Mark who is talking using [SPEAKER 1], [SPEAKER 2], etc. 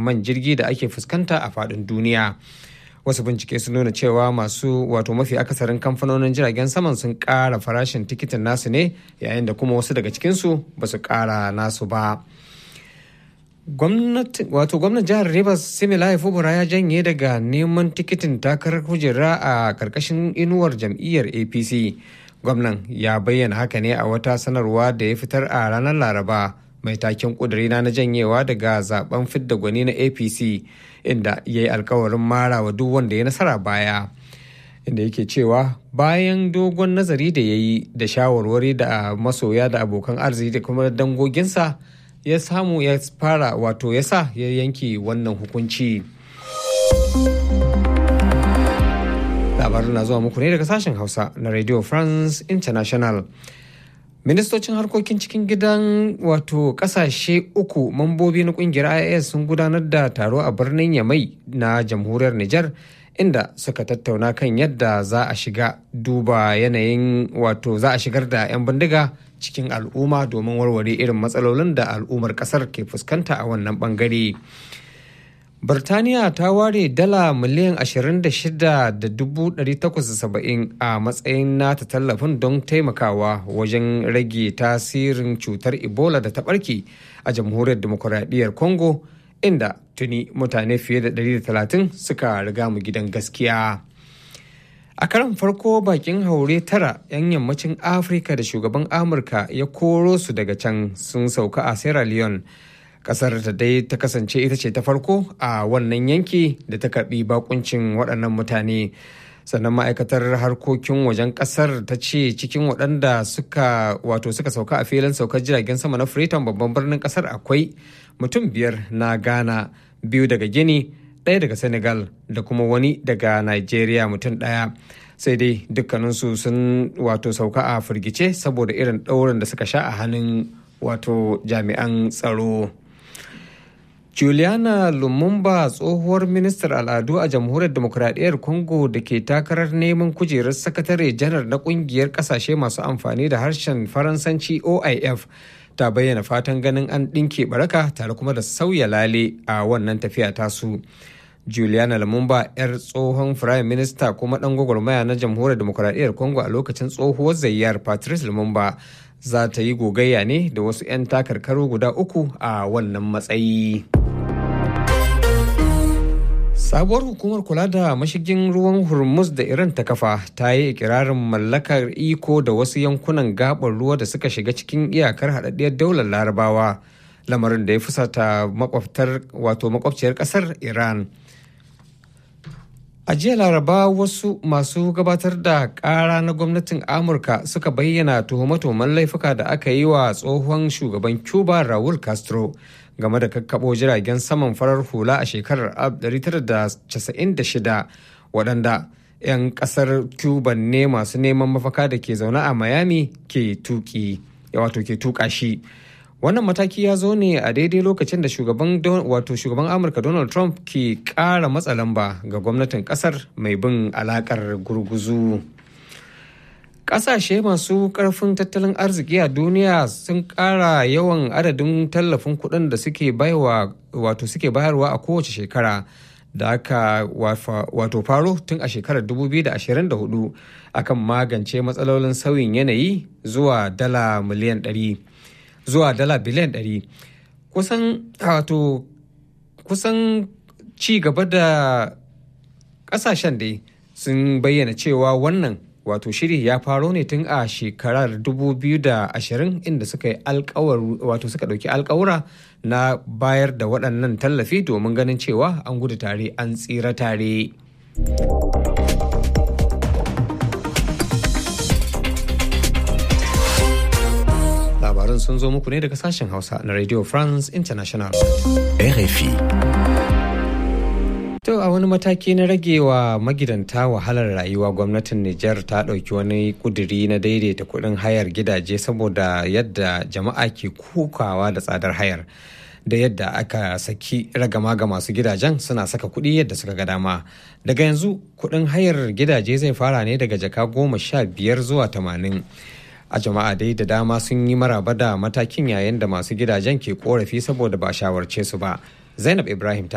[SPEAKER 1] man jirgi da ake fuskanta a faɗin duniya wasu bincike sun nuna cewa masu wato mafi akasarin kamfanonin jiragen saman sun ƙara farashin tikitin nasu ne yayin da kuma wasu daga cikinsu ba su ƙara nasu ba wato gwamnan jihar rivers similaye fubura ya janye daga neman tikitin takarar kujera a karkashin inuwar jam'iyyar apc gwamnan ya bayyana haka ne a wata sanarwa da ya fitar a ranar laraba mai taken kudurina na janyewa daga zaben fidda gwani na apc inda ya yi alkawarin mara wa duk wanda ya nasara baya inda yake cewa bayan dogon nazari da ya yi da shawarwari da masoya da abokan arziki da kuma dangoginsa ya samu ya fara wato ya sa ya yanke wannan hukunci labarin na zuwa muku ne daga sashen hausa na radio france international ministocin harkokin cikin gidan wato kasashe uku mambobi na kungiyar ias sun gudanar da taro a birnin yamai na jamhuriyar niger inda suka tattauna kan yadda za a shiga duba yanayin wato za a shigar da 'yan bindiga cikin al'umma domin warware irin matsalolin da al'ummar kasar ke fuskanta a wannan bangare. Birtaniya ta ware dala miliyan 26,870 a matsayin nata tallafin don taimakawa wajen rage tasirin cutar Ebola da ta barke a jamhuriyar demokuraɗiyyar Congo inda tuni mutane fiye da 130 suka riga mu gidan gaskiya. A karan farko bakin haure tara 'yan yammacin Afirka da shugaban Amurka ya koro su daga can sun sauka a Sierra Leone. Kasar ta dai ta kasance ita ce ta farko a wannan yanki da ta karbi bakuncin waɗannan mutane. Sannan ma'aikatar harkokin wajen kasar ta ce cikin waɗanda suka wato suka sauka a filin saukar jiragen sama na Freetown babban birnin kasar akwai mutum biyar na Ghana, biyu daga Gini, ɗaya daga senegal da kuma wani daga nigeria mutum ɗaya sai dai dukkaninsu sun wato sauka a firgice saboda irin ɗaurin da suka sha a hannun wato jami'an tsaro juliana lumumba tsohuwar ministar al'adu a jamhuriyar demokuraɗiyyar congo da ke takarar neman kujerar sakatare janar na ƙungiyar ƙasashe masu amfani da harshen faransanci oif ta bayyana fatan ganin an ɗinke baraka tare kuma da sauya lale a wannan tafiya tasu. juliana lumumba 'yar tsohon firayim minista kuma dan gwagwarmaya na jamhuriyar demokuraɗiyyar congo a lokacin tsohuwar zayyar patrice lumumba za ta yi gogayya ne da wasu 'yan takarkaru guda uku a wannan matsayi sabuwar hukumar kula da mashigin ruwan hormuz da iran ta kafa ta yi ikirarin mallakar iko da wasu yankunan gabar ruwa da suka shiga cikin iyakar haɗaɗɗiyar daular larabawa lamarin da ya fusata makwabtar wato makwabciyar ƙasar iran A jiya Laraba wasu masu gabatar da ƙara na gwamnatin Amurka suka bayyana tuhume-tuhumen laifuka da aka yi wa tsohon shugaban Cuba Raul Castro game da kakkaɓo jiragen saman farar hula a shekarar 1996 waɗanda 'yan ƙasar Cuba ne masu neman mafaka da ke zaune a Miami ke tuki wato ke tuka shi. wannan mataki ya zo ne a daidai lokacin da shugaban wato shugaban amurka donald trump ke kara matsa lamba ga gwamnatin kasar mai bin alakar gurguzu kasashe masu karfin tattalin arziki a duniya sun kara yawan adadin tallafin kuɗin da suke baiwa wato suke bayarwa a kowace shekara da aka wato faro tun a shekarar 2024 akan magance matsalolin sauyin yanayi zuwa dala miliyan 100 zuwa dala biliyan 100 kusan wato kusan ci gaba da kasashen dai sun bayyana cewa wannan wato shiri ya faro ne tun a shekarar 2020 inda suka yi alkawar wato suka dauki alkawura na bayar da waɗannan tallafi domin ganin cewa an gudu tare an tsira tare. labaran sun zo muku ne daga sashen Hausa na Radio France International.
[SPEAKER 2] RFI.
[SPEAKER 1] To a wani mataki na ragewa magidanta wahalar rayuwa gwamnatin Nijar ta ɗauki wani kuduri na daidaita kuɗin hayar gidaje saboda yadda jama'a ke kukawa da tsadar hayar. Da yadda aka saki ragama ga masu gidajen suna saka kuɗi yadda suka ga dama. Daga yanzu kuɗin hayar gidaje zai fara ne daga jaka goma sha biyar zuwa tamanin. a jama'a dai da dama sun yi maraba da matakin yayin da masu gidajen ke korafi saboda ba shawarce su ba zainab ibrahim